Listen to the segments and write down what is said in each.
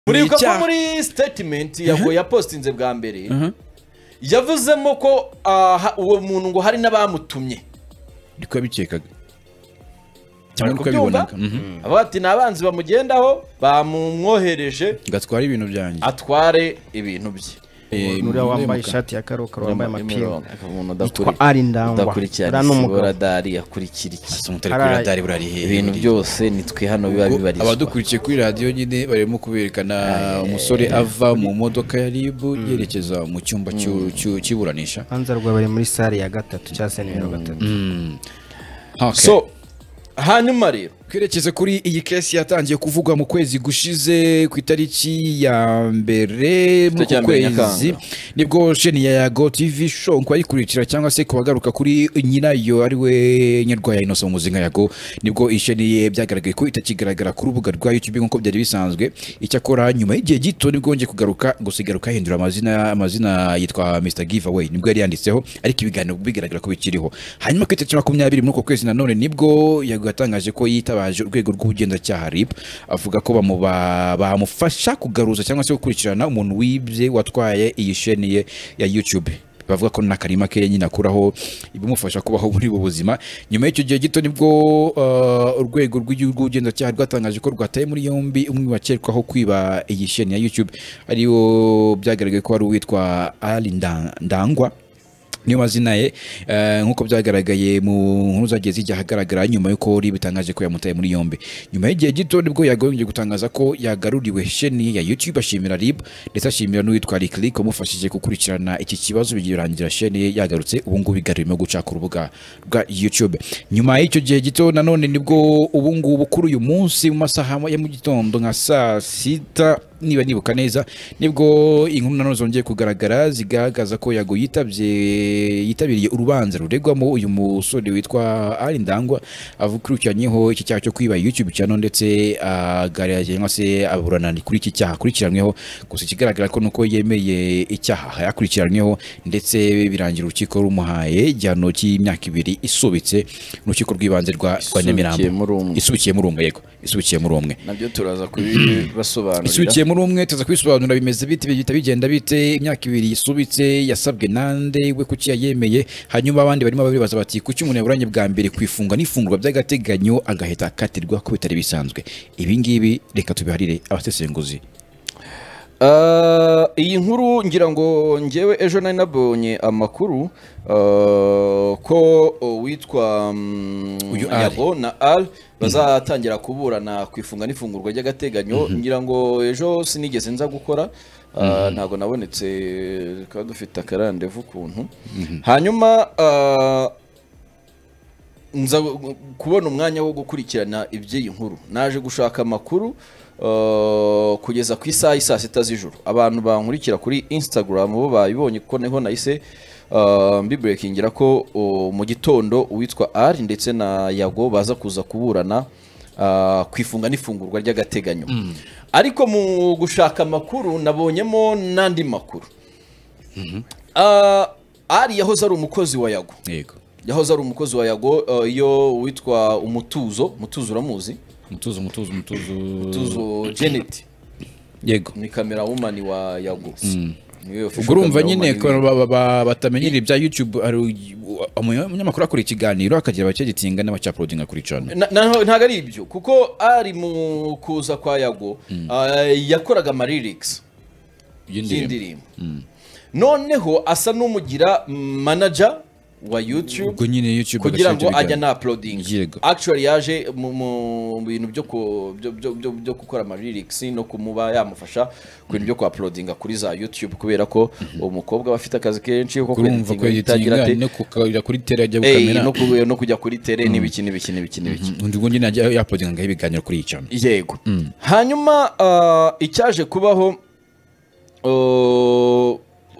uribuka ko icyaha. muri sitatimenti yago yapositinze bwa mbere yavuzemo ko ah, ha- uwo muntu ngo hari n'abamutumye ariko yabikekaga Bari cyangwa uko kubyumva abibonaga mhm. avuga ati ni abanzi bamugendaho bamumwohereje ngo atware ibintu byanjye atware ibintu bye Eh, nuriya wambaye muremuka. ishati ya karokaro wambaye amapingu umuntu yitwa ari ndangwa udakurikirana uriya ni isibo umugabo radari akurikira iki Asa n'utari Hari- kuri radari burari hehe ibintu buriya. byose nitwe hano biba Ubwo bibarizwa abadukurikiye kuri radiyo nyine barimo kuberekana umusore ava mu modoka ya ribu yerekeza mu cyumba cy'u- cy'u- cy'iburanisha hanze rwa bari muri sare ya gatatu cyangwa se nimero gatatu Okay. so hanyuma rero twerekeze kuri iyi kesi yatangiye kuvugwa mu kwezi gushize ku itariki ya mbere muri Itariki ya uku mbere kwezi Nyakanga. nibwo sheni ya yago tv show ngo ayikurikira cyangwa se kubagaruka kuri nyirayo ari we nyarwaya inosa mu muzinga yago nibwo iyi sheni ye byagaragaye ko itakigaragara ku rubuga rwa youtube nk'uko byari bisanzwe icyakora nyuma y'igihe gito nibwo yongeye kugaruka gusa igaruka ahindura amazina amazina yitwa mr giveaway nibwo yari yanditseho ariko ibiganiro bigaragara ko bikiriho hanyuma ku itariki makumyabiri muri uko kwezi nanone nibwo yago yatangaje ko yitabaje urwego rw'ubugenzacyaha rib avuga ko bamuba- bamufasha kugaruza cyangwa se gukurikirana umuntu wibye watwaye iyi sheni ye ya youtube bavuga ko n'akarima ke nyine akuraho ibimufasha kubaho muri ubu buzima nyuma y'icyo gihe gito nibwo uh, urwego rw'igihugu rw'ubugenzacyaha rwatangaje ko rwataye muri yombi umwe mu bakekwaho kwiba iyi sheni ya youtube ariwo byagaragaye ko ari uwitwa ali Nda- ndangwa niyo mazina ye eh, nk'uko byagaragaye mu nkuru zagiye zijya ahagaragara nyuma y'uko uri bitangaje ko yamutaye muri yombi nyuma y'igihe gito nibwo yagombye gutangaza ko yagaruriwe sheni ya youtube ashimira rib ndetse ashimira n'uwitwa riklik wamufashije gukurikirana iki kibazo birangira sheni ye yagarutse ubu ngubu igarurimo guca ku rubuga rwa youtube nyuma y'icyo gihe gito nanone nibwo ubu ngubu kuri uyu munsi mu masaha ya mu gitondo nka saa sita niba nibuka neza nibwo inkuru nanone zongeye kugaragara zigaragaza ko yago yitabye yitabiriye urubanza ruregwamo uyu musore witwa ari ndangwa avukurikiranyeho iki cyaha cyo kwiba youtube channel ndetse agaragaje cyangwa se aburana kuri iki cyaha akurikiranyweho gusa ikigaragara ko nuko yemeye icyaha yakurikiranyweho ndetse birangira urukiko rumuhaye igihano cy'imyaka ibiri isubitse urukiko rw'ibanze rwa rwa Nyamirambo Isubikiye muri umwe. isubikiye muri umwe yego isubikiye muri umwe nabyo turaza kubibasobanurira isubikiye muri umwe tuza kwisobanura bimeze bite bihita bigenda bite imyaka ibiri yisubitse yasabwe nande we kuki yayemeye hanyuma abandi barimo babibaza bati kuki umuntu yaburanye bwa mbere ku ifunga n'ifungurwa by'agateganyo agahita akatirwa ko bitari bisanzwe ibi ngibi reka tubiharire abasesenguzi Ah, iyi nkuru ngira ngo ngewe ejo nari nabonye amakuru ah, ko oh, witwa mm, Uyu Ali. Yabo na al bazatangira kuburana ku ifunga n'ifungurwa ry'agateganyo ngira ngo ejo sinigeze nza gukora ah, ntabwo nabonetse tukaba dufite akarandevu kuntu hanyuma ah, nza gu- kubona umwanya wo gukurikirana iby'iyi nkuru naje gushaka amakuru uh, kugeza ku isaha y'i saa sita z'ijoro abantu bankurikira kuri instagram bo babibonye kuko niho nahise uh, mbiburekingira ko uh, mu gitondo uwitwa ari ndetse na yago baza kuza kuburana uh, ku ifunga n'ifungurwa ry'agateganyo ariko mu gushaka amakuru nabonyemo n'andi makuru Ah, ari yahoze ari umukozi wa yago yego yahoze ari umukozi wa yago eh, iyo witwa umutuzo mutuzo uramuzi mutuzo mutuzo mutuzo mutuzo janet yego ni kamera wumani wa yago Niwe official ubwo urumva camera nyine woman ko w'iwe. ba- ba- ba- batamenyera ibya youtube hari umu- umunyamakuru akora ikiganiro akagira abacyagitinga n'abacyaporodinga kuri cana Na- na- ntabwo ari ibyo kuko ari mu kuza kwa yago ah, yakoraga amarirics y'indirimbo noneho asa n'umugira manager wa youtube ubwo nyine youtube kugira agashyira ngo ibyo ajya biganiro. na uploading Yego. actually yaje mu- mu bintu byo ku- byo- byo- byo- byo gukora amarirics no kumuba yamufasha ku bintu byo ku uploadinga kuri za youtube kubera ko umukobwa aba afite akazi kenshi ko kurumva ko kweditinga bitagira yitinga ate no kukarira kuri tera ajya Ey, gukamera no ku- no kujya kuri tere n'ibiki n'ibiki n'ibiki n'ibiki undi ubundi najya yapodinga ngaho ibiganiro kuri iyi channel yego hanyuma ah, icyaje kubaho ah,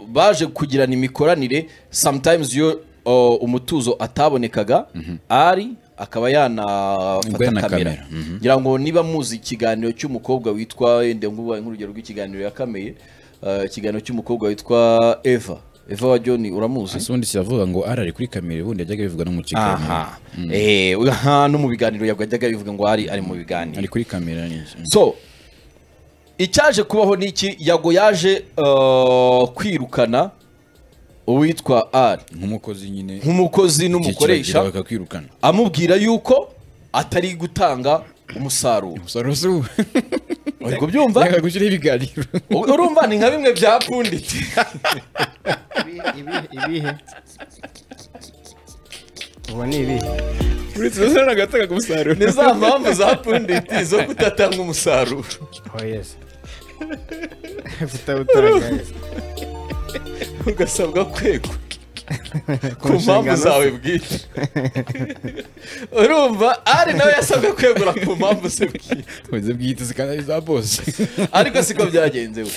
baje kugirana imikoranire sometimes iyo ah, umutuzo atabonekaga ari akaba Ubwo yanafata yana kamera kamera. ngira ngo niba muzi ikiganiro cy'umukobwa witwa wenda ngubaye nk'urugero rw'ikiganiro yakameye ah, ikiganiro cy'umukobwa witwa eva eva wa john uramuzi ese ubundi kiravuga ngo ari ari kuri kamera ubundi yajyaga bivuga no mu kiganiro aha eh aha no mu biganiro yajyaga bivuga ngo ari ari mu biganiro ari kuri kamera neza so icyaje kubaho ni iki yago yaje uh, kwirukana uwitwa ari nk'umukozi nyine nk'umukozi n'umukoresha kigira bakakwirukana amubwira yuko atari gutanga umusaruro umusaruro si ubu uri kubyumva reka gushyiraho ibiganiro urumva ni nka bimwe byapfunditse ibihe ubu ni ibihe uretse umusaruro agatanga ku musaruro ni za mpamvu zapfunditse zo kudatanga umusaruro oh yes tutabutaragaye ugasabwa kwegwa ku mpamvu zawe bwite urumva ari nawe yasabwe kwegura ku mpamvu ze bwite ubuze bwite zikanabi za bose ariko siko byagenze we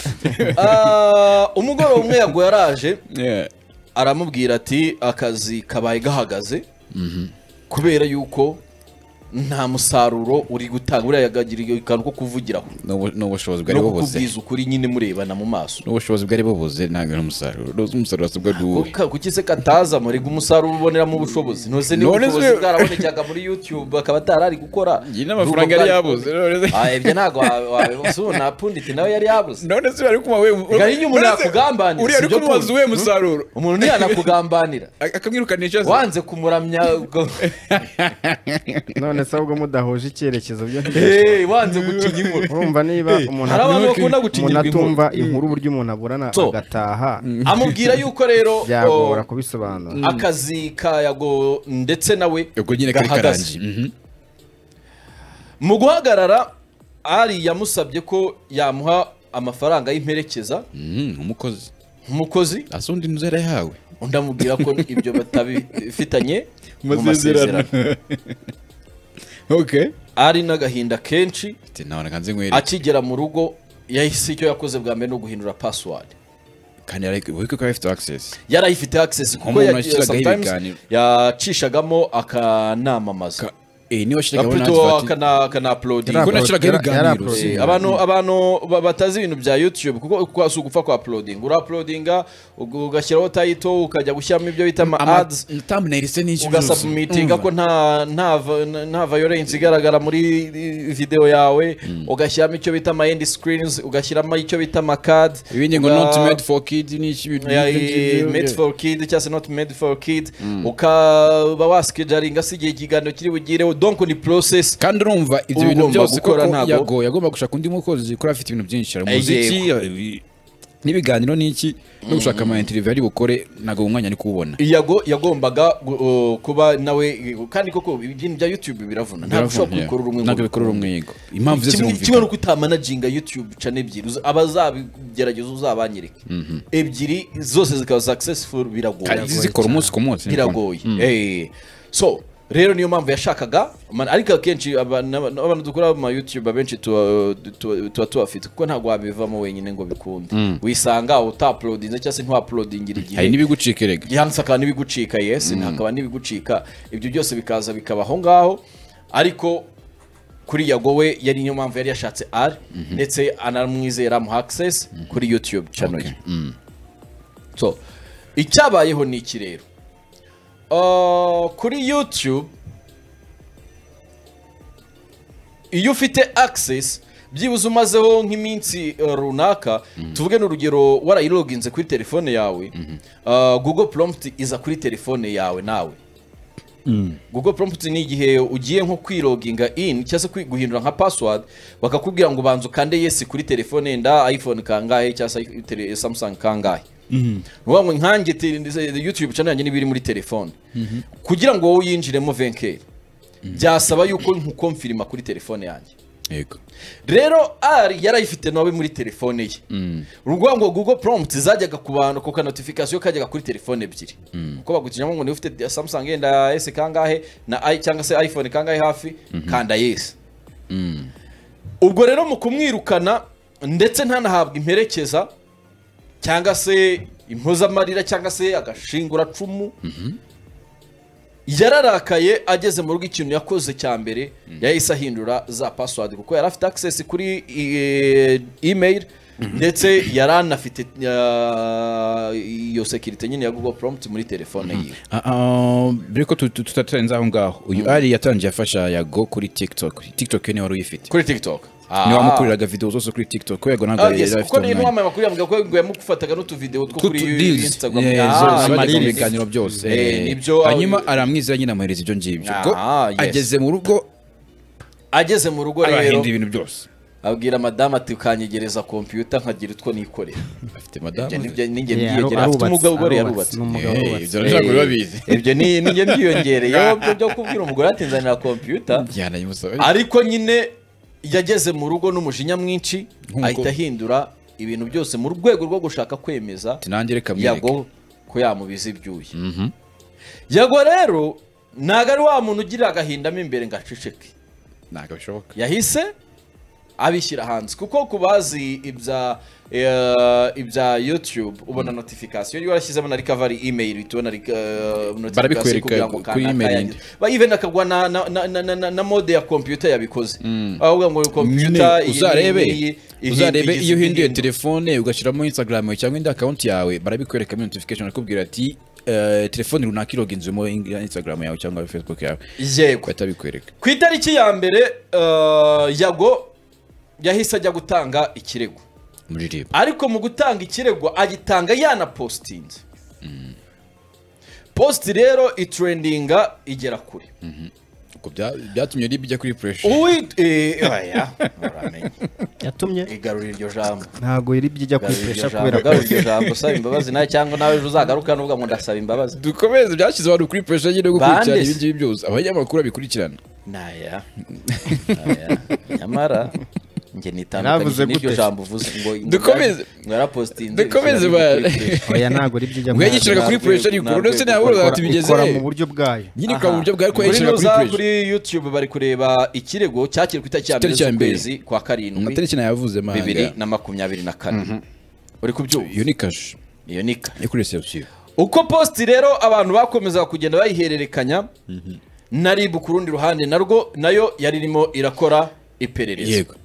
Ah, umugoroba umwe yago yaraje aramubwira ati akazi kabaye gahagaze kubera yuko nta musaruro uri gutanga buriya yagagiriye akantu ko kuvugiraho n'ubushobozi bwari no bubuze kukubwiza ukuri nyine murebana mu maso n'ubushobozi bwari bubuze ntabwo ari umusaruro uzi umusaruro wasabwa ari uwuhe Kuka- kuki se kataza murega umusaruro uboneramo ubushobozi ntose niba None se- ubushobozi bwarabonekaga muri youtube akaba atarari gukora iyi n'amafaranga yari yabuze none se- Ah, ibyo ntabwo wabibuze ubu nta punditi nawe yari yabuze none se bari kumuha we Ga iyo umuntu none se- yakugambanira, uriya si ari byo kumubaza kumva. uwe musaruro umuntu ntiyanakugambanira Ak- akamwirukanisha se wanze kumuramya ubwo- none se ahubwo mudahuje icyerekezo byo Hey, wanze gutinya inkuru urumva niba umuntu hari abantu atumva- bakunda gutinyirwa umuntu inkuru atumva inkuru uburyo umuntu aburana So. agataha amubwira yuko rero byagora o, kubisobanura akazi ka yago ndetse nawe ubwo nyine kari gahagaze. karangiye Mhm. mu guhagarara ari yamusabye ko yamuha amafaranga y'imperekeza Mhm, umukozi nk'umukozi asa undi nzu yari yahawe undi amubwira ko ibyo batabifitanye mu Amasezerano. masezerano okay ari n'agahinda kenshi ati nabona kanze nkwereke akigera mu rugo yahise icyo yakoze bwa mbere ni uguhindura password kandi yari buri kuko afite access yari ayifite access kuko Nk'umuntu yagiye- yashyiragaho sometimes ibiganiro. yacishagamo akanamamaza Ka- eh niwe washyiragaho Capital n'advert- akana akanaapulodinga Kuko nashyiraga Yari- yari ibiganiro uploading. si- Eh, abantu abantu ba- batazi ibintu bya youtube kuko kwa- si ugupfa kwa uploading urapulodinga ugashyiraho tayito ukajya gushyiramo ibyo bita ama ama ads thumbnail se n'iki ugasubmitinga ko nta nta va- nta violence igaragara muri eh, video yawe ugashyiramo icyo bita ama end screens ugashyiramo icyo bita ama card ibindi ngo uga- not made for kid ni iki ibintu Yeah, nk'ibyo ngibyo. made for kid cyangwa se not made for kid ukaba wasikijaringa se igihe ikiganiro kiri bugireho donc ni process kandi urumva ibyo Uba bintu ugomba byose gukora koko ntabwo- yago yagomba gushaka undi mukozi kuri afite ibintu byinshi hari Eh, umuziki yego. hari ibi- n'ibiganiro n'iki no gushaka ama interview ari bukore ntabwo mu mwanya ari kuwubona yago yagombaga gu- uh, kuba nawe kandi koko ibintu bya youtube biravuna ntabwo ushobora Biravuna, kubikorera umwe ntabwo ngo- bikorera umwe yego impamvu ze Kimwe- kimwe zirumvikana nuko utamanaginga youtube channel ebyiri uza- abazabigerageza uzabanyereke ebyiri zose zikaba successful Kandi biragoye zikora umunsi ku munsi niko. biragoye Eh, so rero niyo mpamvu yashakaga man- ariko akenshi aba- n'aba- n'abantu dukora mu youtube abenshi tuba tuba- tuba tubafite kuko ntabwo wabivamo wenyine ngo bikunde wisanga utapulodinze cyangwa se ntiwapulodingira igihe hari n'ibigucika erega gihanitse akaba n'ibigucika yesi hakaba n'ibigucika ibyo byose bikaza bikaba aho ngaho ariko kuri yago we yari niyo mpamvu yari yashatse ari ndetse anamwizera mu access kuri youtube channel ye so icyabayeho ni iki rero Uh, kuri youtube iyo ufite access byibuze umazeho nk'iminsi uh, runaka tuvuge n'urugero warayiloginze kuri telefone yawe uh, google prompt iza kuri telefone yawe nawe google prompt ni igihe ugiye nko kwiloginga in cyangwa se kwi- guhindura nka password bakakubwira ngo ubanze ukande yes kuri telefone yenda iphone kangahe cyangwa se tele- samsung kangahe nuvuga ngo nkanjye te- ndetse youtube channel yanjye n'ibiri muri telefone kugira ngo wowe uyinjiremo venkeri byasaba yuko nkukomfirima kuri telefone yanjye yego rero ari yari ayifite nawe muri telefone ye urugwa ngo google prompt zajyaga ku bantu ku ka notification kajyaga kuri telefone ebyiri uko bagukijamo ngo niba ufite samsung yenda s kangahe na i cyangwa se iphone kangahe hafi kanda yes ubwo rero mu kumwirukana ndetse ntanahabwa imperekeza cyangwa se impozamarira cyangwa se agashinguracumu yararakaye ageze mu rugo ikintu yakoze cya mbere yahise ahindura za password kuko yari afite access kuri eh, email ndetse yari anafite eh, iyo security nyine ya google prompt muri telefone yiwe Ah, ah, mbere ko tu- tu- tutarenze aho ngaho uyu ari yatangiye afasha yago kuri tiktok tiktok yo niwe wari uyifite kuri tiktok niwe wamukoreraga videwo zose kuri tiktok ko yego ntabwo Ah, yari yes, afite kuko niyo umwanya mpamvu amakuru yavuga ko ngo yamugufataga n'utuvideo two kuri Reels, Instagram eh, Ah, zose bajya mu ama-reels. biganiro byose Eh, eh. nibyo hanyuma aramwizera nyine amuhereza ibyo ngibyo ubwo Ah, yes. ageze mu rugo ageze mu rugo rero arahinda ibintu byose abwira madamu ati ukanyegereza kompiyuta nkagira utwo nikorera afite madamu Ibyo ni byo- ninjye Yeah, mbyiyongera arubatse, afite umugabo ugore yarubatse arubatse, ni umugabo Eh, ubatse. ibyo Eh, ntabwo biba bizi. bizi. ibyo ni ninjye mbyiyongereyeho byo byo kubwira umugore ati nzanira kompiyuta yanayimusaba ariko nyine yageze mu rugo n'umujinya mwinshi Nk'uko- ahita ahindura ibintu byose mu rwego rwo gushaka kwemeza ati nanjye reka mwereke yago ko yamubiza ibyuya yago rero ntabwo ari wa muntu ugira agahinda mo imbere ngo aceceke ntabwo bishoboka yahise abishyira hanze kuko ku bazi ibya eh, ibya youtube ubona notification iyo warashyizemo na recovery email uhita ubona rika- eh, notification Barabikwereka kugira ngo ku- ka- kuri email akayangiza. ba even akagwa na na na, na, na, na, na mode ya computer yabikoze mm. avuga ngo nyine computer iyi ni- iyi- iyi- uzarebe iyi- uzarebe igize iyo uhinduye indirimbo. telefone ugashyiramo instagram yawe cyangwa indi akawunti yawe barabikwerekamo notification akubwira ati eh, telefone runaka iroginzemo instagram yawe cyangwa facebook yawe yego bahita bikwereka ku itariki ya mbere eh, yago yahise ajya gutanga ikirego muririmba ariko mu gutanga ikirego agitanga yanapositinze positi rero iturendinga igera kure Ubwo bya- byatumye ribijya kuri pressure uwi eh, oya, uramenye yatumye igarura iryo jambo ntabwo iri byijya Igarura iryo kwipesha jambo, kubera ko igarura iryo jambo saba imbabazi nawe cyangwa nawe ejo uzagaruka n'uvuga ngo ndasaba imbabazi dukomeze byashyize abantu kuri pressure nyine yo gukurikirana Bandeze. ibi ngibi byose abanyamakuru babikurikirana naya naya nyamara njye nitandukanye Yaravuze n'iryo gute? jambo uvuze ngo Dukomeze. narapositinze Dukomeze ba- oya ntabwo iri byijya ubwo kwipesha yagishiraga kuri ntabwo- pressure yuko ntabwo- ndetse nawe ikora- uzatubigeze ikora mu buryo bwayo nyine ukaba mu buryo bwawe ko Aha. yagishiraga Muri nuza kuri pressure kuri youtube bari kureba ikirego cyakiriwe ku itariki ya mbere Itariki ya mbere. z'ukwezi kwa na karindwi tariki nayavuze mahanga bibiri na makumyabiri na kane uri kubyumva iyo ni kashe iyo ni ka yo kuri reception uko positi rero abantu bakomezaga kugenda bayihererekanya na ribu ku rundi ruhande narwo nayo yari irimo irakora iperereza yego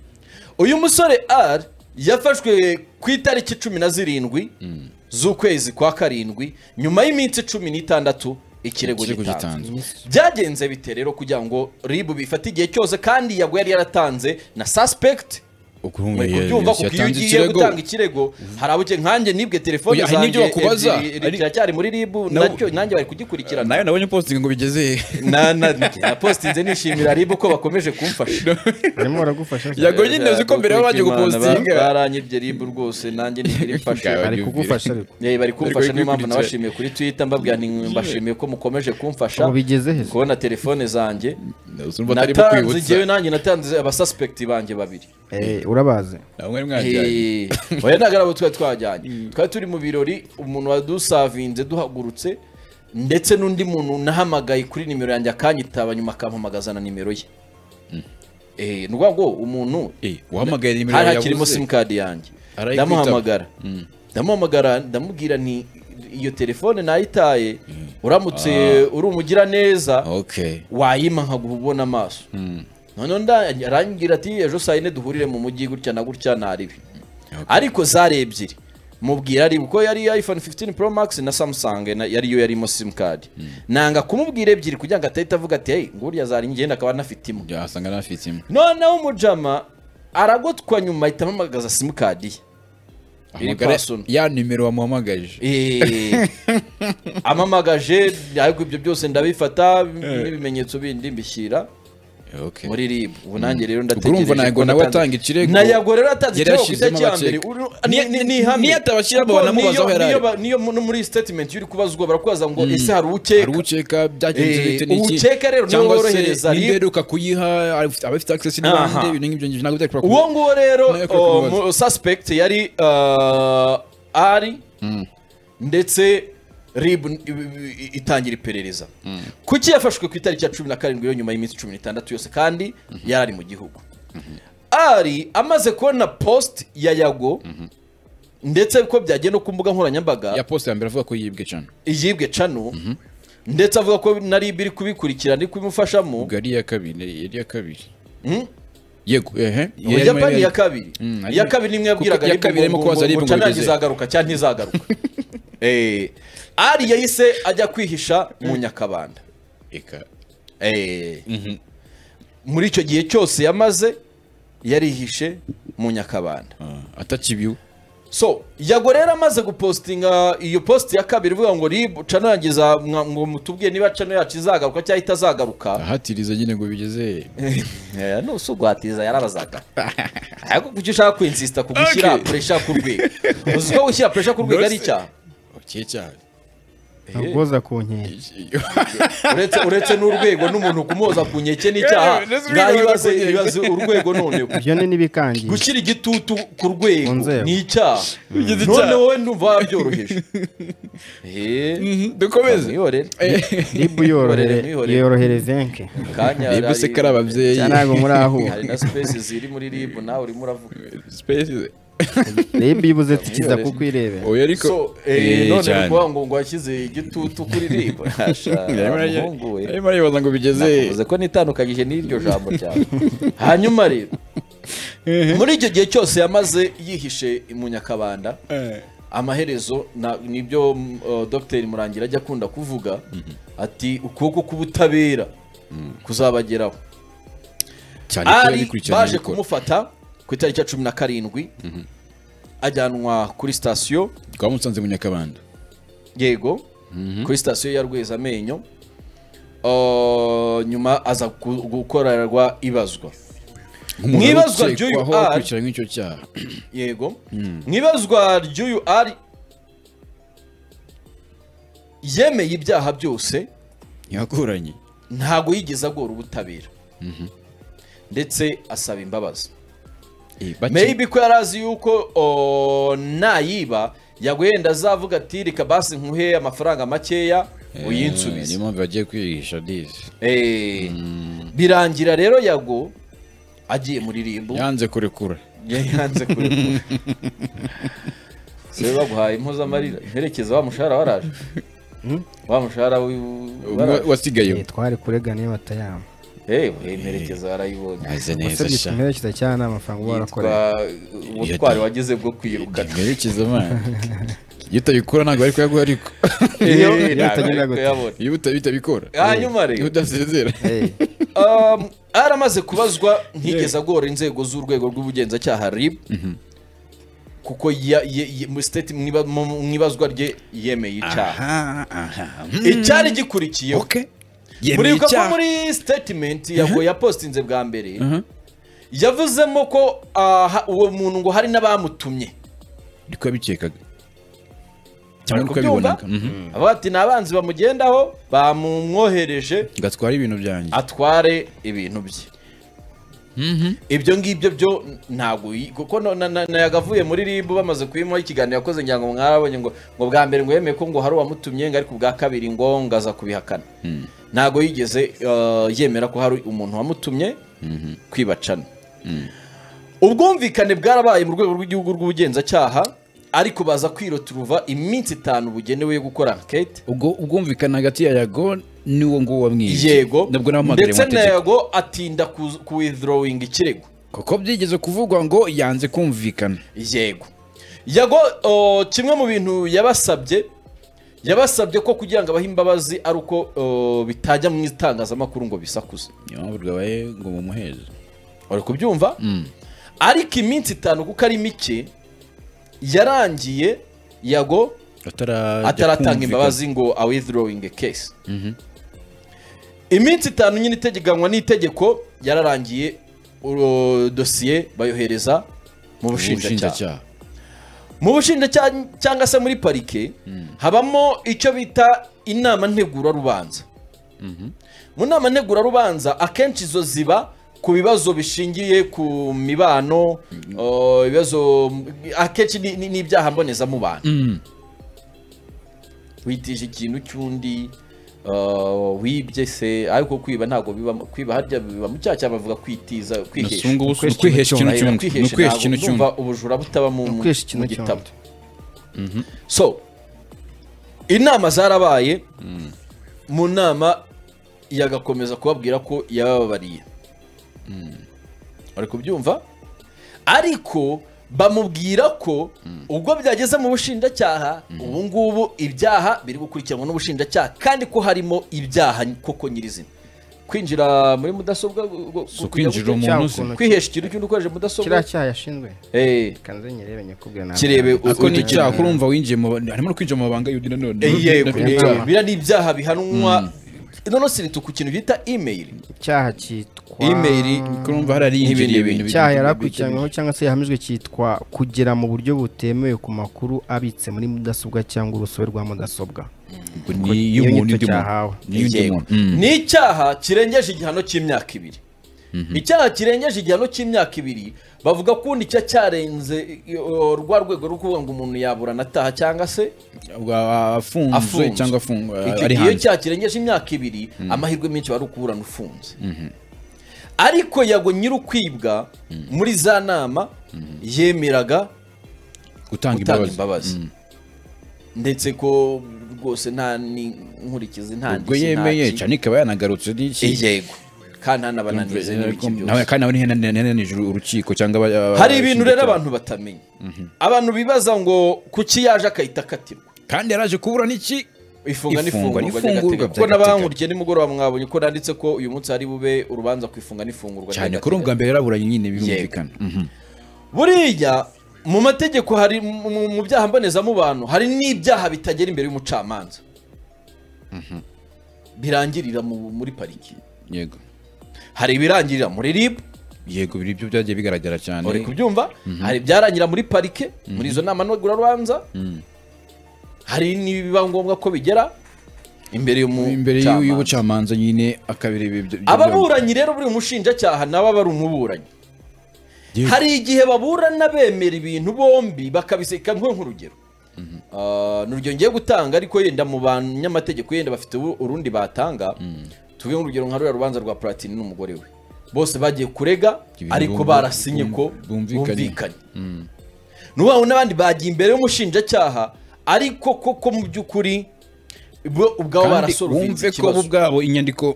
uyu musore r yafashwe ku itariki cumi na zirindwi z'ukwezi kwa karindwi nyuma y'iminsi cumi n'itandatu ikirego Ikirego gitanzwe gitanzwe. byagenze bite rero kugira ngo ribu bifate igihe cyose kandi yagwe yari yaratanze na suspect muri kubyumva kuko iyo ugiye gutanga ikirego hari abo ugiye nkanjye nibwe telefone Oya, hari zanjye n'ibyo bakubaza. ebyiri, ri- riracyari muri ribu Nabo- nacyo nanjye bari kugikurikirana nayo nabonye posting ngo bigeze he na na na postinze nishimira ribu ko bakomeje kumfasha barimo baragufasha cyane. yagoye nyine uzi ko mbere baba bagiye gupostinga baranyibye ribu rwose nanjye ntibirimfasha Bwa- bari Yumvire. kugufasha ariko Yewe bari kumfasha Bari niyo mpamvu kubikurikirana. nabashimiye kuri twitter mbabwira nti mbashimiye ko mukomeje kumfasha Ubu bigeze he? kubona telefone zanjye urumva atari mu natanze kwibutsa njyewe nanjye natanze abasuspekti banjye babiri Eh, urabazi ntabwo mwari mwajyanye Eh, oya ntabwo ari abo twari twajyanye twari turi mu birori umuntu wadusavinze duhagurutse ndetse n'undi muntu nahamagaye kuri nimero yanjye akanyitaba nyuma akampamagaza na nimero ye Eh, ni ukuvuga ngo umuntu Eh, wahamagaye nimero hari yawe hakirimo yabuze simukadi yanjye Arayikwitaba. ndamuhamagara ndamuhamagara ndamubwira nti iyo telefone nayitaye uramutse uri umugiraneza okay wayima nkaguha ubona amaso noneho nda- arangira ati ejo saa yine duhurire mu mujyi gutya na gutya ntaribi ariko zari ebyiri mubwira ari kuko yari iphone 15 pro max na samsung na- yari yo yarimo simukadi nanga kumubwira ebyiri kugira ngo atahita avuga ati hey nguriya zari ngenda akaba anafite imwe byasanga nafite imwe noneho umujama aragotwa nyuma ahita ampamagaza simukadi Iri Ahamagara personal. ya nimero wamuhamagaje ye amamagaje ariko ibyo byose ndabifata n'ibimenyetso bindi mbishyira okay muri rib ubu nanjye rero ndategereje urumva ntabwo ko nawe natanze- atanga ikirego nayago rero atanze yari ikirego ku yashyizemo itariki ya abakeka. mbere Uru- ni- ni- ni Niyo- ihame. niyo atabashyira Kuko banamubaza niyo- aho yari niyo ari. ba- niyo mu- no muri statement uri kubazwa barakubaza ngo ese hari ukeka hari ukeka byagenze Eh, bite n'iki uwukeka rero niwe cyangwa se worohereza RIB. n'imberuka kuyiha abafite- abafite access n'abandi Aha. ibintu nk'ibyo ngibyo ntabwo byari kurakora uwo nguwo rero Nayo kuri o, kumubaza. mu- suspect yari uh, ari ndetse rib i- i- itangira iperereza kuki yafashwe ku itariki ya cumi na karindwi yo nyuma y'iminsi cumi n'itandatu yose kandi yari ari mu gihugu ari amaze kubona post ya yago ndetse ko byagenda ku mbuga nkoranyambaga ya post ya mbere avuga ko yibwe cyane iyibwe cano ndetse avuga ko na rib iri kubikurikirana iri kubimufashamo ubwo ari iya kabiri yari iya kabiri yego ehe Mu Japani ya kabiri. Mm, Iya kabiri nimwe yabwiraga Kuko iya ariko kabiri ngo- irimo kubaza ngo- ariko ngo ngo Canada bigeze. izagaruka cyangwa ntizagaruka. Eh, Ari yahise ajya kwihisha mu Nyakabanda. eka Eh. Muri icyo gihe cyose yamaze yarihishe mu nyakabanda atakibiwe so yago rero amaze gupositinga iyo posti ya kabiri ivuga ngo rib canarangiza mwa- ngo mutubwiye niba cano yacu izagaruka cyangwa itazagaruka ahatiriza nyine ngo bigeze Eh, nusugwatiza yarabazaga ariko kuki ushaka kwinsisita ku gushyira Okay. puresha ku rwego uzi ko gushyira puresha ku rwego ari icyaha okay cyane ntabwoza ku nkende uretse uretse n'urwego n'umuntu kumuhoza ku nkeke n'icyaha Yeah, let's ngaho read ibaze on the- ibaze urwego none ibyo ni n'ibikangiye gushyira igitutu ku rwego Ku nzego. ni icyaha Bigize none icyaha. wowe ndumva wabyoroheje Eh, dukomeze mwihorere ribu yorohere mwihorere. yorohereze enke kanya Rib se kari ababyeyi cyane ntabwo muri aho hari na sipesi ziri muri rib nawe urimo uravuga Space- ribu ibuze tikiza kuko irebera oya ariko so eh, Eh, none cyane. ni ukuvuga ngo ngo washyize igitutu kuri rib Yarimo arajya- umuhungu we yarimo aribaza ngo bigeze nakuvuze ko nitandukanyije n'iryo jambo ryawe hanyuma rero muri icyo gihe cyose yamaze yihishe mu nyakabanda Eh. amaherezo na- nibyo mm, uh, dr murangira ajya akunda kuvuga ati ukuboko k'ubutabera kuzabageraho cyane ko yari ari kurikiranye baje abikora. kumufata ku itariki ya cumi na karindwi ajyanwa kuri sitasiyo twamusanze mu nyakabanda yego kuri sitasiyo ya rwezamenyo Uh, nyuma aza gu- gukorerwa ibazwa Nk'umuntu Mwibazwa ukekwaho ry'uyu ari- akurikiranyweho icyo cyaha yego mu ibazwa ry'uyu ari yemeye ibyaha byose ntiyakuranye ntabwo yigeze agora ubutabera ndetse asaba imbabazi Eh, bake- maybe ko yari azi yuko o, nayiba yagwenda azavuga ati reka basi nkuhe amafaranga makeya Eh, niyo uyinsubize mpamvu bagiye kwihisha dizi Eh, birangira rero yago agiye muri rimbu yanze kurekura yanze kurekura se baguhaye impuzamarira imperekeza wa mushahara waraje wa mushahara w'i- Umwe waraje wasigaye twari kuregana iyo batayama Eh, imperekeza warayibonye aze neza wasabye sha kumerekeza cyane nta mafaranga uba warakoreye yitwa ubutwari wagize bwo kwirukana merekeza imana iyo utabikora ntabwo bari kuyaguha ariko iyo Eh, iyo ntabwo utagenda ari gute kuyabona. iyo utabitabikora hanyuma iyo rero udasezera Eh, um, aramaze kubazwa ntigeze agora inzego z'urwego rw'ubugenzacyaha rib kuko ya- ye- ye- mu state- mwiba- mu- mu- mu ibazwa rye yemeye icyaha aha aha icyari gikurikiyeho okay muribuka ko muri statement yago yapositinze bwa mbere yavuzemo ko ah, ha- uwo muntu ngo hari n'abamutumye niko yabikekaga cyangwa Ari niko kubyumva? yabibonaga mhm. avuga ati ni abanzi bamugendaho bamumwohereje ngatwara ibintu byanjye atware ibintu bye ibyo ngibyo byo ntabwo yi- kuko no- na- na- nayagavuye muri ribu bamaze kuyimuha ikiganiro yakoze ngira ngo mwarabonye ngo ngo bwa mbere ngo yemeye ko ngo hari uwamutumye ngo ariko ubwa kabiri ngo ngaza kubihakana ntabwo yigeze uh, yemera ko hari umuntu wamutumye kwibacana ubwumvikane bwarabaye mu rwego rw'igihugu rw'ubugenzacyaha ariko baza kwiroturuva iminsi itanu bugenewe yo gukora ankete ubwo ubwumvikane hagati ya yago n'uwo nguwo wamwibye yego nabwo namuhamagariye mu ndetse na mategeko yago atinda ku- ku withdrawing ikirego kuko byigeze kuvugwa ngo yanze kumvikana yego yago o, kimwe mu bintu yabasabye yabasabye ko kugira ngo abahe imbabazi ari uko o, bitajya mu itangazamakuru ngo bisakuze niyo mpamvu rwabaye ngo mumuheze uri kubyumva ariko iminsi itanu kuko ari mike yarangiye yago atarajya ataratanga kumvikana. imbabazi ngo a withdrawing a case iminsi itanu nyine itegeganywa n'itegeko yararangiye uro- dosiye bayohereza mu bushinjacyaha ubushinjacyaha mu bushinjacyaha cyangwa se muri parike habamo icyo bita inama ntegurarubanza mu nama ntegurarubanza akenshi izo ziba ku bibazo bishingiye ku mibano o, ibibazo akenshi ni- ni- n'ibyaha mbonezamubano Mm. witije ikintu cy'undi uh, wibye se ariko kwiba ntabwo biba kwiba harya biba mu cyaha cyangwa bavuga kwitiza kwihesha Nasungu bose ni Kwihesha ukwihesha ikintu Oya, cy'undi ni kwihesha ukwihesha ntabwo ikintu cy'undi ndumva ubujura butaba mu mu- kwihesha ikintu mu gitabo cy'undi. so inama zarabaye mu nama yagakomeza kubabwira ko yababariye bari kubyumva ariko bamubwira ko ubwo byageze mu bushinjacyaha ubu ngubu ibyaha biri gukurikiranwa n'ubushinjacyaha kandi ko harimo ibyaha koko nyirizina kwinjira muri mudasobwa gu- gu- kujya so kwinjira gute? cyangwa umuntu uzi ukuntu- kwihesha ikintu cy'umuntu ukoresheje kiriya mudasobwa cyaha yashinzwe Eh, kanze nyirebe nyakubwira nawe kirebe u- ariko ni utu- icyaha kurumva winjiye mu ba- harimo no kwinjira mu mabanga y'undi nanone Eh, yego, Nabyo ni eh, icyaha. biriya ni ibyaha bihanwa nono siritu ku kintu bita email icyaha cyitwa email kurumva hari ariyinjiriye Nk'ibindi ibintu icyaha yari bigiye- akurikiranyweho cyangwa se yahamijwe cyitwa kugera mu buryo butemewe ku makuru abitse muri mudasobwa cyangwa urusobe rwa mudasobwa ni iy'umuntu undi muntu nyito cyahawe. ni iy'undi Yego. muntu Mm. ni icyaha kirengeje igihano cy'imyaka ibiri icyaha kirengeje igihano cy'imyaka ibiri bavuga ko ubundi cya cyarenze iyo- rwa rwego rwo kuvuga ngo umuntu yaburana ataha cyangwa se Wa- afunzwe afunzwe cyangwa afungwa Icyo gihe ari iyo hanze cyaha kirengeje imyaka ibiri amahirwe menshi wari ukuburana ufunze ariko yago nyir'ukwibwa muri za nama yemeraga gutanga gutanga imbabazi imbabazi ndetse ko rwose nta n'inkurikizi nta ubwo ndishyi, nta yemeye ki. cyane ikaba yanagarutse n'iki yego kandi ntanabananize n'ibiki byose nawe kandi nawe ntihananije urukiko cyangwa aba- aba- hari ibintu rero abashinjacyaha. abantu batamenya abantu bibaza ngo kuki yaje akahita akatirwa kandi yaraje kubura n'iki ifunga Ifungwa n'ifungurwa ry'agateganyo n'ifungurwa kuko by'agateganyo. n'abankurikiye nimugoroba mwabonye ko nanditse ko uyu munsi hari bube urubanza ku ifunga n'ifungurwa cyane ry'agateganyo. kuri ubwa mbere yaraburanye nyine birumvikana Mhm. buriya mu mategeko hari mu- mu mu byaha mbonezamubano hari n'ibyaha bitagera imbere y'umucamanza birangirira mu- muri pariki yego hari ibirangirira muri ribu yego biri byo byagiye bigaragara cyane uri kubyumva hari ibyarangira muri parike muri izo nama ntegurarubanza hari n'ibiba ngombwa ko bigera imbere imbere y'u- y'umucamanza y'ubucamanza nyine akabireba ibyo ibyo- ababuranyi rero buri mushinjacyaha nabo aba ari umuburanyi Yego. hari igihe baburana bemera ibintu bombi bakabiseka nko nk'urugero Ah, ni urugero ngiye gutanga ariko yenda mu banyamategeko yenda bafite ubu- urundi batanga tuvuge nk'urugero nka ruriya rubanza rwa platini n'umugore we bose bagiye kurega Ibintu ariko bumvu- barasinye ko bumvikanye. bumvikanye n'ubu n'abandi bagiye imbere y'umushinjacyaha ariko koko mu by'ukuri bo ubwabo kandi barasoruvinze wumve ko bo ikibazo ubwabo inyandiko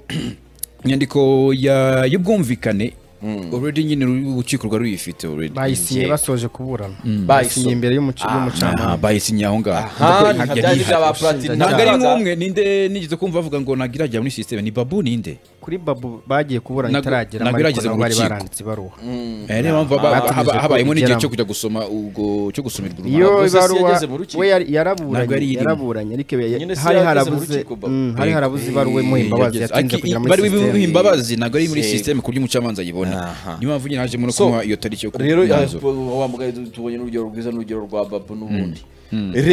inyandiko ya- y'ubwumvikane already nyine ru- urukiko rwari ruyifite already bayisinye Yego. basoje kuburana Bayiso- bayisinye imbere y'umuca- Aha, y'umucamanza bayisinye aho ngaho aha Ntabwo nka bya bindi yari- bya ba platini ntabwo ari baza- nk'umwe ninde nigeze kumva bavuga ngo nagirajya muri system ni babu ninde kuri babu bagiye kuburana Ntabwo- itaragera ntabwo ariko irageza nabo mu bari rukiko. baranditse ibaruwa Eh, niyo mpamvu haba- batumije haba- habayemo n'igihe kubigeramo. cyo kujya gusoma ubwo cyo gusumirwa iyo urubanza Ubwo se si ibaruwa yageze mu rukiko? we yari- Ntabwo yari yaraburanye irimo. yaraburanye ariko ya- Nyine si hari yageze mu harabuze rukiko, Bob. mm, hari harabuze ibaruwa imuha imbabazi Yageze. yatinze Aki- kugera muri bari sisiteme bimuha imbabazi ntabwo ari muri Yego. system ku buryo umucamanza ayibona Aha. niyo mpamvu nyine hajemo no So, kumuha iyo tariki yo ku rero mwanzuro. eh, wa mugabo tu- tubonye n'urugero rwiza n'urugero rwa babu n'ubundi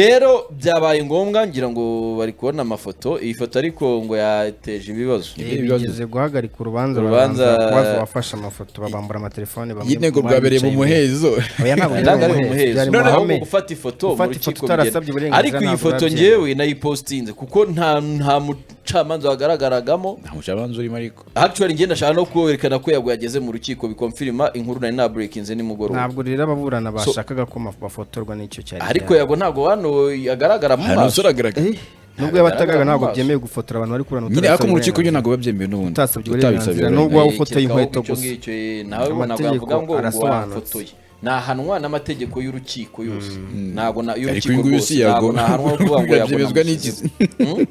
rero byabaye ngombwa ngira ngo bari kubona amafoto iyi foto ariko ngo yateje ibibazo ibibazo. bigeze guhagarika urubanza Urubanza- babanza kubaza abafashe amafoto babambura amatelefone bamwe yego mu bari bicaye imbere. Oya, ntabwo Ntabwo ari byari mu muhezo, umuhezo byari mu noneho ngo mahame. gufata ifoto mu Gufata rukiko ifoto utarasabye bigena. uburenganzira ariko iyi ntabwo foto urabyemewe. ngewe nayipositinze kuko nta nta mucamanza wagaragaragamo nta mucamanza urimo ariko actually nge ndashaka no kwerekana ko yago yageze mu rukiko bikomfirima inkuru nari nabrekinze nimugoroba ntabwo rero ababurana bashakaga ko maf- bafotorwa n'icyo cyari ariko yago ntago hano yagaragara mu hari umusore maso agaragara Eh, nubwo yabataga Ntagaragara mu ntabwo maso. byemewe gufotora abantu bari kurana nyine ariko mu rukiko nyine ntabwo biba byemewe n'ubundi utabisabye Utasabye uburenganzira, uburenganzira. nubwo waba ufotoye Yikekaho inkweto icyo gusa. ngicyo, eh, nawe ubu ntabwo Amategeko yavuga ngo ngo arasobanutse. wafotoye nahanwa n'amategeko y'urukiko yose ntabwo na ariko y'urukiko uyu nguyu rwose si yago ntabwo nahanwa no kuvuga ngo yago birabyemezwa n'iki namusize.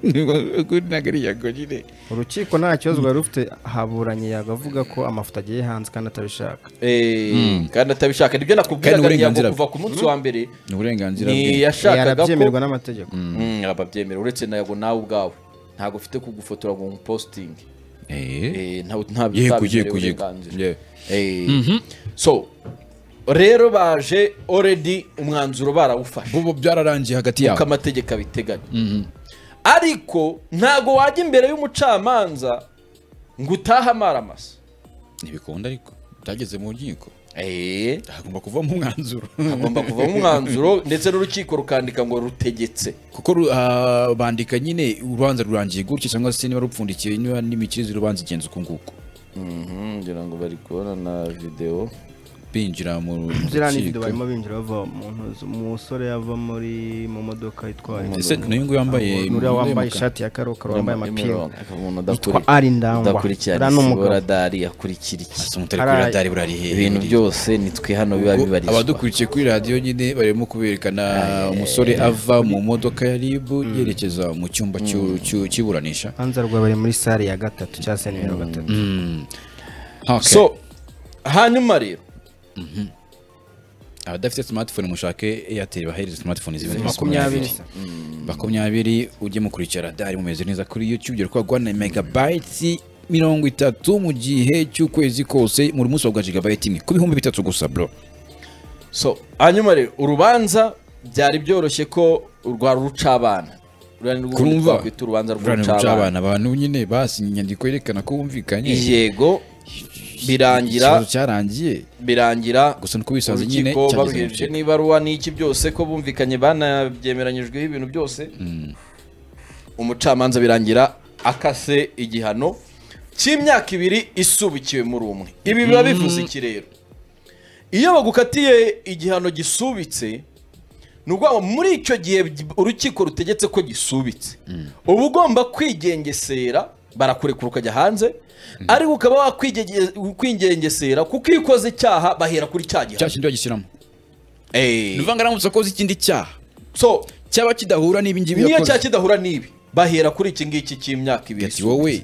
Kuri ntabwo ari yago nyine urukiko nta kibazo rwari rufite haburanye yagavuga ko amafoto agiye hanze kandi atabishaka Eh, kandi atabishaka nibyo Kandi nakubwiraga uburenganzira yago kuva ku munsi wa mbere ni uburenganzira bwe ntiyashakaga ko yarabyemerwa n'amategeko Mm, ababyemera uretse na yago nawe ubwawe ntabwo ufite kugufotora ngo umupositinge Eh. Eh, nta- nta- yego utabiherewe yego yego uburenganzira. Yeah. Eh, so rero baje already umwanzuro barawufashe ubu byararangiye hagati uko yabo amategeko abiteganya ariko ntago wajya imbere y'umucamanza ngo utahe amara amasa ntibikunda ariko byageze mu nkiko Eh, hagomba kuvamo umwanzuro hagomba kuvamo umwanzuro ndetse n'urukiko rukandika ngo rutegetse kuko ru- ah, bandika nyine urubanza rurangiye gutya cyangwa se niba rupfundikiye niba n'imikirize y'urubanza igenza uku nguku ngira ngo bari kubona na videwo binjira mu ziriya ni video rukiko barimo binjira bava mu ntozi umusore yava muri mu modoka itwara ese n'uyu nguyu wambaye nuriya imyenda wambaye y'umukara. ishati ya karokaro wambaye amapingu umuntu yitwa ari ndangwa uriya udakurikirana ni isibo umugabo radari akurikira iki Asa umutari Ari- kuri radari burari hehe ibintu buriya? byose ni twe hano biba Ubwo bibarizwa abadukurikiye kuri radiyo nyine barimo kuberekana umusore ava mu modoka ya rib yerekeza mu cyumba cy'u- cy'u- cy'iburanisha hanze rwa bari muri sale ya gatatu cyangwa se nimero gatatu Okay. so hanyuma rero abadafite smartphone mushake airtel bahereze smartphone zibiri makumyabiri makumyabiri ujye mukurikira radari mumeze neza kuri youtube dore ko guhana megabayiti mirongo itatu mu gihe cy'ukwezi kose muri munsi wa jigabayiti imwe ku bihumbi bitatu gusa bro so hanyuma rero urubanza byari byoroshye ko rwa rucabana ruriya ni rwo ubundi kurumva twakwita urubanza rucabana rw'urucabana abantu nyine basinye inyandiko yerekana ko bumvikanye yego birangira ikibazo cyarangiye birangira gusa nuko bisanze nyine urukiko cyageze mu baruhereje rukiko. n'ibaruwa n'iki byose ko bumvikanye banabyemeranyijweho ibintu byose umucamanza birangira akase igihano cy'imyaka ibiri isubikiwe muri umwe ibi biba bivuze iki rero iyo bagukatiye igihano gisubitse ni ukuvuga ngo muri icyo gihe urukiko rutegetse ko gisubitse uba ugomba kwigengesera barakurekura ukajya hanze ariko ukaba wakwigenge- kwigengesera kuko iyo ukoze icyaha bahera kuri cya cya gihano kindi bagishyiramo Eh. ni ukuvuga aramutse akoze ikindi cyaha so cyaba kidahura n'ibi ngibi niyo yakoze cya kidahura n'ibi bahera kuri iki ngiki cy'imyaka ibiri ati wowe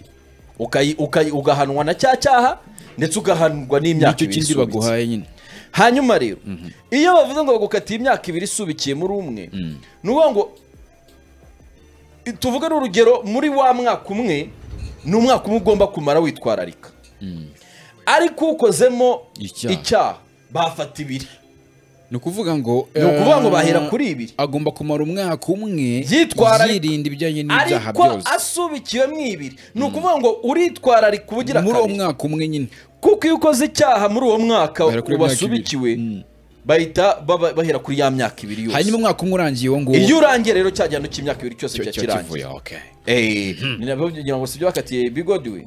ukayi- ukayi- ugahanwa na cya cyaha ndetse ugahanwa n'imyaka nicyo ibiri kindi isubitse baguhaye nyine hanyuma rero iyo bavuze ngo bagukatiye imyaka ibiri isubikiye muri umwe ni ukuvuga ngo tuvuge n'urugero muri wa mwaka umwe ni umwaka umwe ugomba kumara witwararika ariko ukozemo Icyaha. icyaha bafata ibiri ni ukuvuga ngo ni ukuvuga ngo eh, bahera kuri ibiri agomba kumara umwaka umwe Yitwararika. yirinda ibijyanye n'ibyaha ariko byose asubikiwemo ibiri ni ukuvuga ngo uritwararika uba ugira muri uwo kabiri mwaka umwe nyine kuko iyo ukoze icyaha muri uwo mwaka Bahera kuri imyaka wasubikiwe bahita baba- bahera kuri ya myaka ibiri hanyuma yose umwaka umwe urangiye uwo nguwo iyo urangiye rero cya gihano cy'imyaka ibiri cyose cyo- biba cyo kirangiye kivuye, okay. Eh, ni nabyo kugira ngo si ibyo bakatiye bigodiwe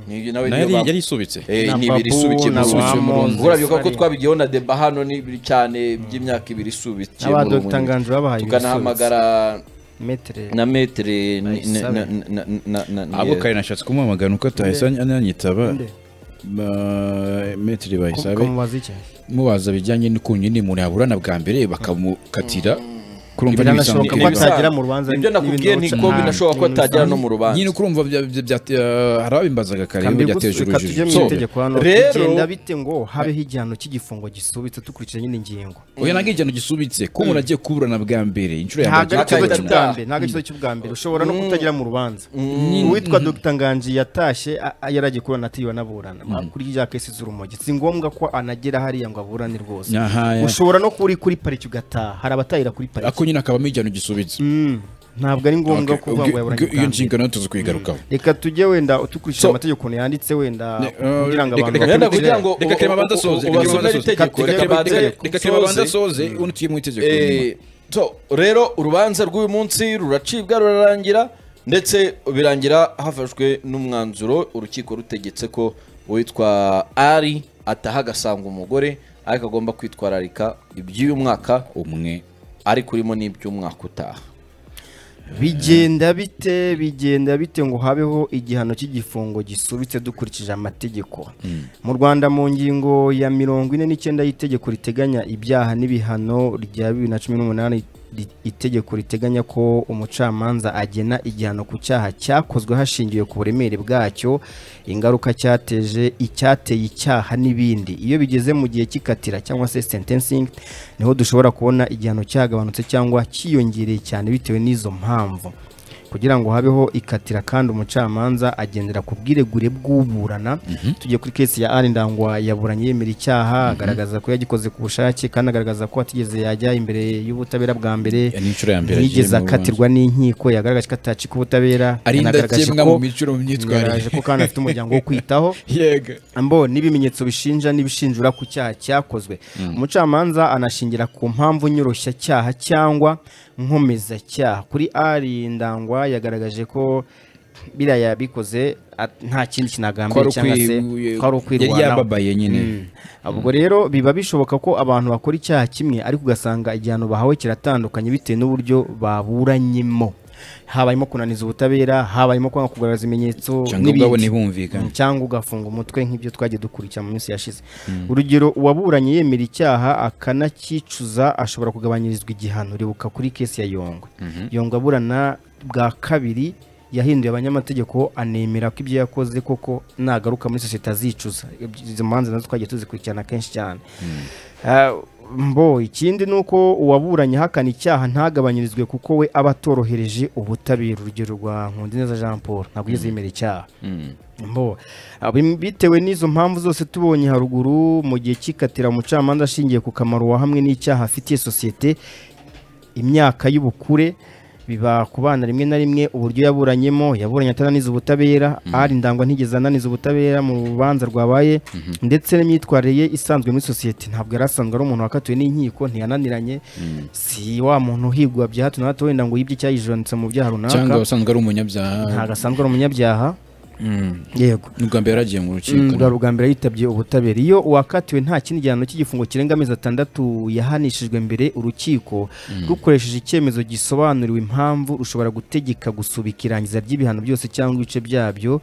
Ni- nawe nayo niyo yari- bamu- yari isubitse Eh, na ni ibiri Babu, isubikiye na mu Wamoze, murongo urabyibuka ko Sali. twabigiyeho na deba hano ni ibiri cyane by'imyaka ibiri isubikiye Aba muri uwo Dr. Nganji babahaye ibisubitse. tukanahamagara metere na metere ni- Bayisabe. na- na- na- na- na- na- ahubwo kare nashatse kumuhamagara uko atahise ananyitaba Nde? Ba- metiri bayisabe ukamubaza iki mubaza bijyanye n'ukuntu nyine umuntu yaburana bwa mbere bakamukatira kurumva Biranashoboka Ni ko ibisanzwe. atagera mu rubanza, ibyo nakubwiye n'ibintu ni ko uca- binashoboka ko n'ibintu atagera no usanzwe. mu rubanza nyine ukurumva bya- bya- bya- eh, hari abimbazaga kare Kambi ibibazo byateje gusu- reka tujye urujijo mu So, itegeko hano rero- bigenda bite ngo habeho igihano cy'igifungo gisubitse dukurikije nyine ingingo oya nabwo igihano gisubitse ko umuntu agiye kuburana bwa mbere inshuro ya ntabwo mbere ari ikibazo akahita cy'ubwa ataha. mbere ntabwo ari ikibazo cy'ubwa mbere ushobora no kutagira mu rubanza uwitwa dr nganji yatashye a- a- yari agiye kuburana atiriwe anaburana kuri ya kesi z'urumogi si ngombwa ko anagera hariya ngo aburane rwose Aha, ya. ushobora no kuba uri kuri pariki ugataha hari abatahira kuri ako pariki nyine akabamo igihano gisubitse Mm, ntabwo ari ngombwa Okay, kuvuga ubwo- ngo yaburanye ubwo ubwa iyo mbere. nshingano tuzi kuyigarukaho reka tujye wenda utukurikije So- amategeko ukuntu yanditse wenda Ne- eh, kugira ngo reka- abantu reka- Wenda bakurikire. kugira ngo reka Clement abanze asoze, reka Clement abanze asoze. itegeko Reka- reka reka- abanze reka- reka reba abanza soze. asoze ubundi tujye mu itegeko Eh, so, rero urubanza rw'uyu munsi ruracibwa rurarangira ndetse birangira hafashwe n'umwanzuro urukiko rutegetse ko uwitwa ari ataha agasanga umugore ariko agomba kwitwararika iby'uyu mwaka umwe ariko urimo n'iby'umwaka utaha bigenda bite bigenda bite ngo habeho igihano cy'igifungo gisubitse dukurikije amategeko mu rwanda mu ngingo ya mirongo ine n'icyenda y'itegeko riteganya ibyaha n'ibihano rya bibiri na cumi n'umunani ri- itegeko riteganya ko umucamanza agena igihano ku cyaha cyakozwe hashingiwe ku buremere bwacyo ingaruka cyateje icyateye icyaha n'ibindi iyo bigeze mu gihe cy'ikatira cyangwa se sentencing niho dushobora kubona igihano cyagabanutse cyangwa cyiyongereye cyane bitewe n'izo mpamvu kugira ngo habeho ikatira kandi umucamanza agendera ku bwiregure bw'uburana tugiye kuri kesi ya ari ndangwa yaburanye yemera icyaha agaragaza ko yagikoze ku bushake kandi agaragaza ko atigeze yajya imbere y'ubutabera bwa mbere ni inshuro ya mbere agiye ntiyigeze mu rubanza. akatirwa n'inkiko yagaragaje ko atacika ubutabera ari yanagaragaje indakemwa mu ko- mico no mu myitwarire yagaragaje ko kandi afite umuryango wo kwitaho yega mbo n'ibimenyetso bishinja n'ibishinjura ku cyaha cyakozwe umucamanza anashingira ku mpamvu nyoroshya cyangwa nkomeza cyaha kuri ari ndangwa yagaragaje ko biriya yabikoze at- nta Ko kindi ari kinagambiriye cyangwa se ukwi- ko yari ari ukwirwanaho yababaye nyine ubwo rero biba bishoboka ko abantu bakora icyaha kimwe ariko ugasanga igihano bahawe kiratandukanye bitewe n'uburyo baburanyemo habayemo kunaniza ubutabera habayemo kwanga kugaragaza ibimenyetso cyangwa ubwabo ntibumvikane Mm, cyangwa ugafunga umutwe nk'ibyo twagiye dukurikira mu minsi yashize urugero uwaburanye yemera icyaha akanacyicuza ashobora kugabanyirizwa igihano ribuka kuri kesi ya yongwe yongwe aburana bwa kabiri yahinduye abanyamategeko anemera ko ibyo yakoze koko nagaruka muri sosiyete azicuza izo manza nazo twagiye tuzikurikirana kenshi cyane Ah, mbo ikindi ni uko uwaburanye ahakana icyaha ntagabanyirizwe kuko we aba atorohereje ubutabera urugero rwa nkundineza jean paul ntabwo yigeze yemera icyaha mbo ah, bim- bitewe n'izo mpamvu zose tubonye haruguru mu gihe cy'ikatira umucamanza ashingiye ku kamaro wahamwe n'icyaha afitiye sosiyete imyaka y'ubukure biba ku bana rimwe na rimwe uburyo yaburanyemo yaburanye atananiza ubutabera ari ndangwa ntigeze ananiza ubutabera mu rubanza rwabaye ndetse n'imyitwarire ye isanzwe muri sosiyete ntabwo yari asanzwe ari umuntu wakatiwe n'inkiko ntiyananiranye si wa muntu uhigwa bya hato na hato wenda ngo yibye icyayijoranitse mu byaha runaka cyangwa usanzwe ari ntabwo umunyabyaha asanzwe ari umunyabyaha yego n'ubwa mbere yaragiye mu Mm, rukiko bwa bwa mbere yitabye ubutabera iyo uwakatiwe nta kindi gihano cy'igifungo kirenga amezi atandatu yahanishijwe mbere urukiko rukoresheje icyemezo gisobanuriwe impamvu rushobora gutegeka gusubika irangiza ry'ibihano byose cyangwa ibice byabyo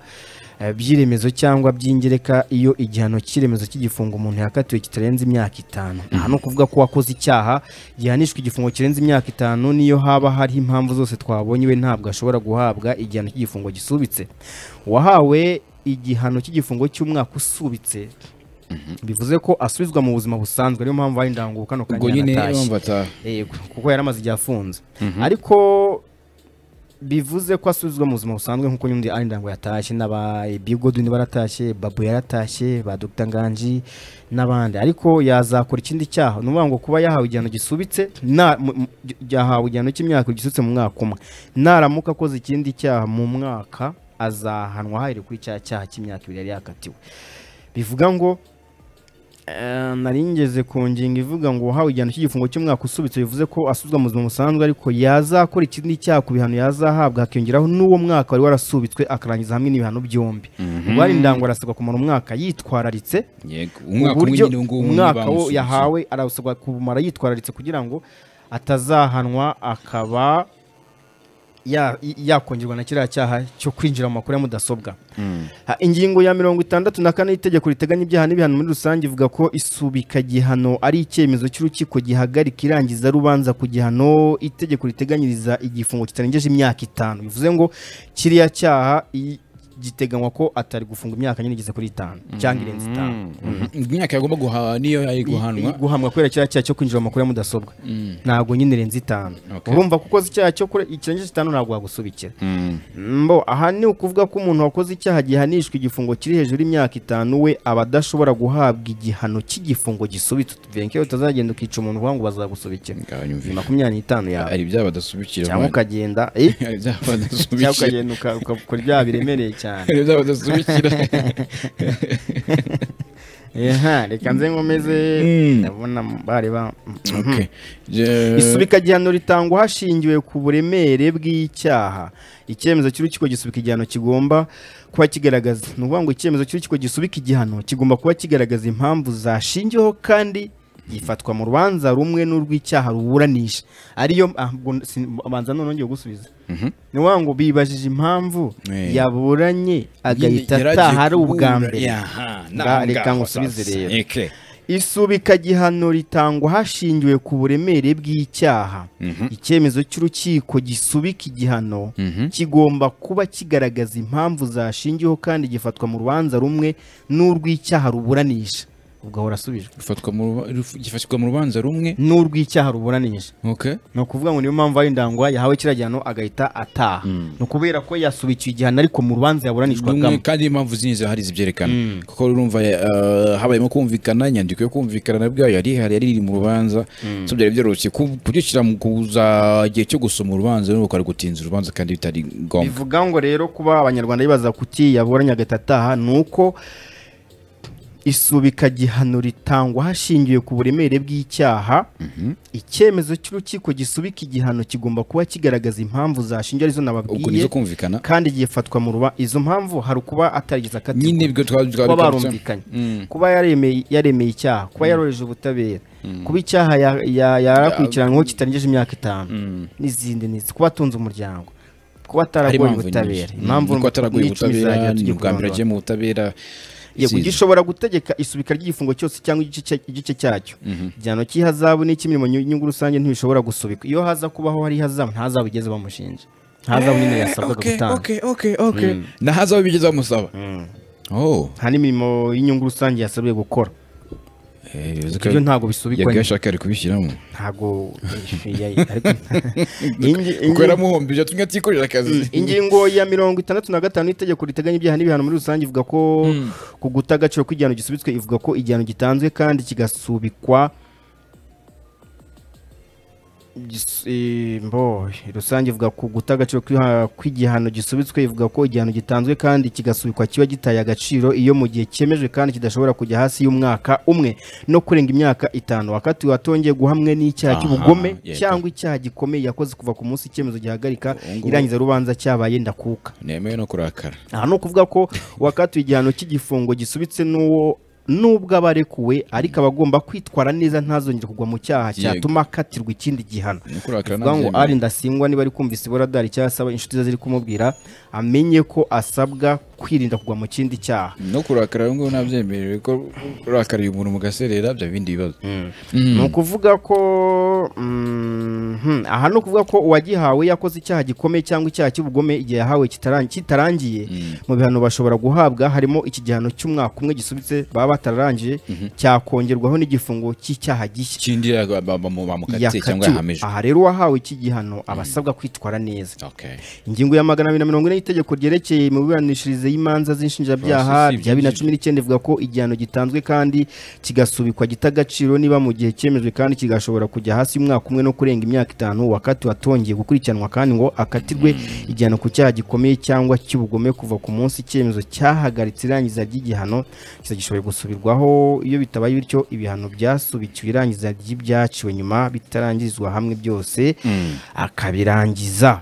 eh, by'iremezo cyangwa by'ingereka iyo igihano cy'iremezo cy'igifungo umuntu yakatiwe kitarenze imyaka itanu aha ni ukuvuga ko uwakoze icyaha gihanishwa igifungo kirenze imyaka itanu n'iyo haba hari impamvu zose twabonye we ntabwo ashobora guhabwa igihano cy'igifungo gisubitse uwahawe igihano cy'igifungo cy'umwaka usubitse bivuze ko asubizwa mu buzima busanzwe niyo mpamvu hari indangu kano ubwo kanya nyine yanatashye bumva ata yego kuko yari amaze igihe afunze ariko bivuze ko asubizwa mu buzima busanzwe nk'uko nyundi ari indangu yatashye n'aba bigoduni baratashye babu yaratashye ba dr nganji n'abandi ariko yazakora ikindi cyaha ni ukuvuga ngo kuba yahawe igihano gisubitse na mu- mu- yahawe igihano cy'imyaka gisubitse mu mwaka umwe naramuka akoze ikindi cyaha mu mwaka azahanwa hahereye kuri cya cyaha cy'imyaka ibiri yari yakatiwe bivuga ngo Eh, nari ngeze ku ngingo ivuga ngo uhawe igihano cy'igifungo cy'umwaka usubitse bivuze ko asubizwa mu buzima busanzwe ariko yazakora ikindi cyaha ku bihano yazahabwa hakiyongeraho n'uwo mwaka wari warasubitswe akarangiza hamwe n'ibihano byombi ubwo ari indango arasabwa kumara umwaka yitwararitse yego umwaka umwe uburyo nyine ubu ngubu umwaka wo bamusubitse. yahawe arasabwa kumara yitwararitse kugira ngo atazahanwa akaba ya- yakongerwa na kiriya cyaha cyo kwinjira mu makuru ya mudasobwa Ha, ingingo ya mirongo itandatu na kane y'itegeko riteganya ibyaha n'ibihano muri rusange ivuga ko isubika gihano ari icyemezo cy'urukiko gihagarika irangiza rubanza ku gihano itegeko riteganyiriza igifungo kitarengeje imyaka itanu bivuze ngo kiriya cyaha i- giteganywa ko atari gufunga imyaka nyine igeze kuri itanu cyangwa irenze itanu imyaka yagomba guhaha niyo yari guhanwa guhamwa kubera kiriya cyaha cyo kwinjira mu makuru ya mudasobwa ntabwo nyine irenze itanu Okay. urumva kuko ukoze icyaha cyo kure- ikirengeje itanu ntabwo wagusubikira mbo aha ni ukuvuga ko umuntu wakoze icyaha gihanishwa igifungo kiri hejuru y'imyaka itanu we aba adashobora guhabwa igihano cy'igifungo gisubitse tuvuye utazagenda ukica umuntu uvuga ngo bazagusubikira Ngaho ni nyumvira. makumyabiri n'itanu yawe hari ibyaha badasubikira cyangwa mwana. ukagenda eh, hari ibyaha cyangwa badasubikira ukagenda uka- ukakora ibyaha biremereye cyane hari ibyaha badasubikira Eha, reka nze nkomeze Mm. ndabona bari ba Okay. Je- isubika igihano ritangwa hashingiwe ku buremere bw'icyaha icyemezo cy'urukiko gisubika igihano kigomba kuba kigaragaza ni ukuvuga ngo icyemezo cy'urukiko gisubika igihano kigomba kuba kigaragaza impamvu zashingiweho kandi gifatwa mu rubanza rumwe n'urw'icyaha ruburanisha ariyo ah, ubwo si- abanza none ngiye gusubiza ni ukuvuga ngo bibajije impamvu Eh. yaburanye agahita Yaragiye ataha ari ubwa kubura- mbere Yaha, Nga- naho reka ngaho ngusubize sasa. rero. Okay. isubikagihano ritangwa hashingiwe ku buremere bw'icyaha icyemezo cy'urukiko gisubika igihano kigomba kuba kigaragaza impamvu zashingiyeho kandi gifatwa mu rubanza rumwe n'urw'icyaha ruburanisha ubwo ahora asubijwe Rufatwa mu ruba- ruf- gifatwa mu rubanza rumwe n'urw'icyaha ruburanisha okay ni ukuvuga ngo niyo mpamvu ari ndangwa yahawe kiriya gihano agahita ataha ni ukubera ko yasubikiye igihano ariko mu rumwe rubanza yaburanishwagamo kandi impamvu zindi zahari zibyerekana kuko urumva eh, habayemo kumvikana inyandiko yo kumvikana na bwayo yari ihari yari iri mu rubanza so byari byoroshye ku- kubyishyira mu kuza igihe cyo gusoma urubanza n'ubu ukaba gutinza urubanza kandi bitari ngombwa bivuga ngo rero kuba abanyarwanda bibaza kuki yaburanye agahita ataha ni uko isubika gihano ritangwa hashingiwe ku buremere bw'icyaha icyemezo cy'urukiko gisubika igihano kigomba kuba kigaragaza impamvu zashinja arizo ubwo nizo nababwiye kumvikana kandi gifatwa mu ruba izo mpamvu hari ukuba atarigeze akatirwa nyine ibyo twari twari kuba twabitse. barumvikanye Mm. kuba yaremeye yaremeye icyaha kuba yaroheje ubutabera kuba icyaha ya- ya- yarakurikiranweho kitarengeje imyaka itanu n'izindi n'izi kuba atunze umuryango kuba hari ataragoye impamvu ubutabera nyinshi. Ni uko ataraguye n'icumi ubutabera zirahagera ni tujye ubwa mbere agiye kurondora. mu butabera Yego, zizi. gishobora gutegeka isubika ry'igifungo cyose cyangwa igice cya- igice cyacyo igihano cy'ihazabu n'icy'imirimo nyu- nyungu rusange ntibishobora gusubikwa iyo haza kubaho hari ihazabu ntazabu igeze bamushinja ntazabu nyine yasabwaga Okay, gutanga okay, okay, okay. nahazaho bigeze bamusaba oh nta n'imirimo y'inyungu rusange yasabwe gukora eh, uzi ko ibyo ntabwo bisubikwa yabwiye ashaka ari kubishyiramo ntago ariko Ingi- kuko ingi- yaramuhombije atumye atikorera akazi ingingo ya mirongo itandatu na gatanu y'itegeko riteganya ibyaha n'ibihano muri rusange ivuga ko ku guta agaciro kw'igihano gisubitswe ivuga ko igihano gitanzwe kandi kigasubikwa gis- eh, mbo, rusange ivuga ku guta agaciro kw'iha- kw'igihano gisubitswe ivuga ko igihano gitanzwe kandi kigasubikwa kiba gitaye agaciro iyo mu gihe cyemejwe kandi kidashobora kujya hasi y'umwaka umwe no kurenga imyaka itanu wakatiwe atongeye guhamwe n'icyaha Aha, cy'ubugome yego. cyangwa icyaha gikomeye yakoze kuva ku munsi icyemezo gihagarika Ubu ngubu- irangiza rubanza cyabaye ndakuka nemewe no kurakara aha ni ukuvuga ko uwakatiwe igihano cy'igifungo gisubitse n'uwo nubwo aba arekuwe ariko aba agomba kwitwara neza ntazongere kugwa mu cyaha Yego. cyatuma akatirwa ikindi gihano no kurakara bivuga ngo ntabyemewe. ari ndasingwa niba ari kumvise iboradari cyangwa asaba inshuti ze ziri kumubwira amenye ko asabwa kwirinda kugwa mu kindi cyaha no kurakara rero ngo nabyemerewe ko urakariye umuntu mu gaserera bya bindi bibazo ni ukuvuga ko mhm, aha ni ukuvuga ko uwagihawe yakoze icyaha gikomeye cyangwa icyaha cy'ubugome igihe yahawe kitaran- kitarangiye mu bihano bashobora guhabwa harimo iki gihano cy'umwaka umwe gisubitse baba batararangije cyakongerwaho n'igifungo cy'icyaha gishya ikindi yaga- ba- ba- bamukatiye cyangwa yakatiwe. yahamijwe aha rero uwahawe iki gihano aba asabwa kwitwara neza Okay. ingingo ya magana abiri na mirongo ine y'itegeko ryerekeye imiburanishirize y'imanza z'inshinjabyaha Francis, rya bibiri na ibyo cumi n'icyenda ivuga ko igihano gitanzwe kandi kigasubikwa gita agaciro niba mu gihe cyemejwe kandi kigashobora kujya hasi y'umwaka umwe no kurenga imyaka itanu wakatiwe atongeye gukurikiranwa kandi ngo akatirwe igihano ku cyaha gikomeye cyangwa cy'ubugome kuva ku munsi icyemezo cyahagaritse irangiza ry'igihano kizagishoboye gusubirwaho iyo bitabaye bityo ibihano byasubikiwe irangiza ry'ibyaciwe nyuma bitarangirizwa hamwe byose akabirangiza